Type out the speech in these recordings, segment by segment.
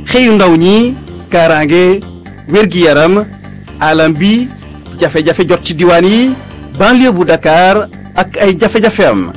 xëyu ndaw ñi kaaraange wér-gi-yaram alam bi jafe-jafe jot ci diwaan yi banlieue bu Dakar ak ay jafe-jafe am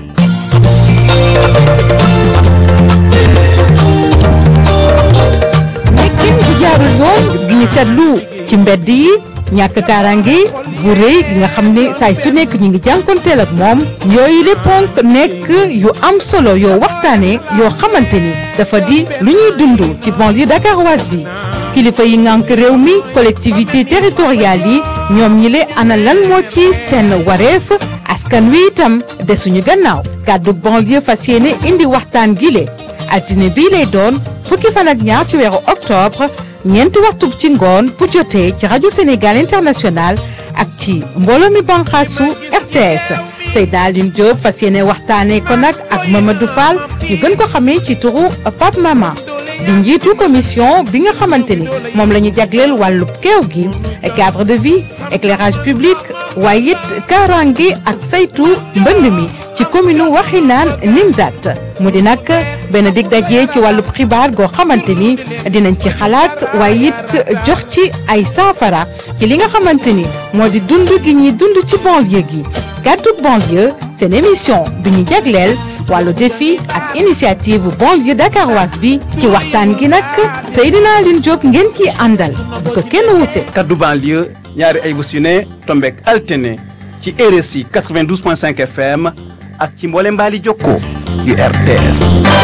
nekkin bu jaarul yoon gi ñu seetlu ci mbedd yi ñàkk kaaraange bu rëy gi nga xam ne saay su nekk ñi ngi jànkonteel ak moom yooyu le ponk nekk yu am solo yoo waxtaane yoo xamante ni dafa di lu ñuy dund ci banlieue dakaroise bi kilifa yi ngànk réew mi collectivité territoriale yi ñoom ñi le ana lan moo ci seen wareef askan wi itam desuñu gannaaw kàddu banlieue fas yéene indi waxtaan gi le altine bii lay doon fukki fan ak ñaar ci weeru octobre ñeenti waxtu ci ngoon bu jotee ci rajo Sénégal international ak ci mbooloo mi banqaasu RTS Seydina Aline Diop fas yéene waxtaanee ko nag ak Mamadou Fall ñu gën ko xamee ci turu Pape Mama di njiitu commission bi nga xamante ni moom la ñu jagleel wàllu keew gi cadre de vie éclairage public waaye it kaaraange ak saytu mbënd mi ci commune Waxinaan Nimzat mu di nag benn dig daje ci wàllub xibaar goo xamante ni dinañ ci xalaat waaye it jox ci ay saafara ci li nga xamante ni moo di dund gi ñuy dund ci banlieue gi gàddu banlieue seen émission bi ñu jagleel wàllu défi ak initiative banlieue dakaroise bi ci waxtaan gi nag Seydina Aline Diop ngeen ciy àndal bu ko kenn wute. kaddu banlieue ñaari ay bés yu ne tombeek altine ci RSI 92.5 FM ak ci mboole mbaali jokko yu RTS